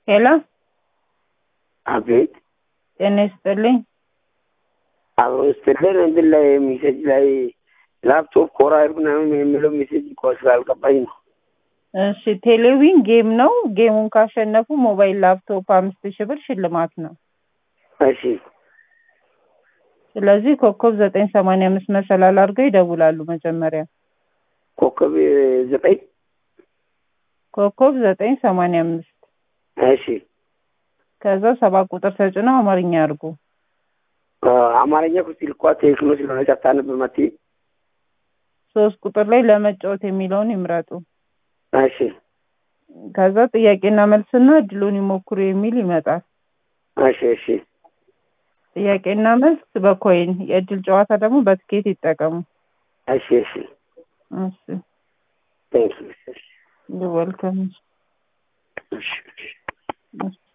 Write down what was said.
ሄሎ አቤት ጤና ይስጥልኝ። አብሮ ስትልን እንትን ላይ ሜሴጅ ላይ ላፕቶፕ ኮራይል ምናምን የሚለው ሜሴጅ እኮ ስላልገባኝ ነው። እሺ ቴሌዊን ጌም ነው። ጌሙን ካሸነፉ ሞባይል ላፕቶፕ አምስት ሺህ ብር ሽልማት ነው። እሺ ስለዚህ ኮከብ ዘጠኝ ሰማንያ አምስት መሰላል አድርገው ይደውላሉ። መጀመሪያ ኮከብ ዘጠኝ ኮከብ ዘጠኝ ሰማንያ አምስት እሺ ከዛ ሰባት ቁጥር ተጭነው አማርኛ ያርጉ። አማርኛ ኩስቲ ልኳ ቴክኖ ስለሆነ ጨታነብ መት ሶስት ቁጥር ላይ ለመጫወት የሚለውን ይምረጡ። እሺ ከዛ ጥያቄና መልስና እድሉን ይሞክሩ የሚል ይመጣል። እሺ እሺ ጥያቄና መልስ በኮይን የእድል ጨዋታ ደግሞ በትኬት ይጠቀሙ። እሺ እሺ እሺ ቴንክ ዩ ዌልከም። እሺ እሺ እሺ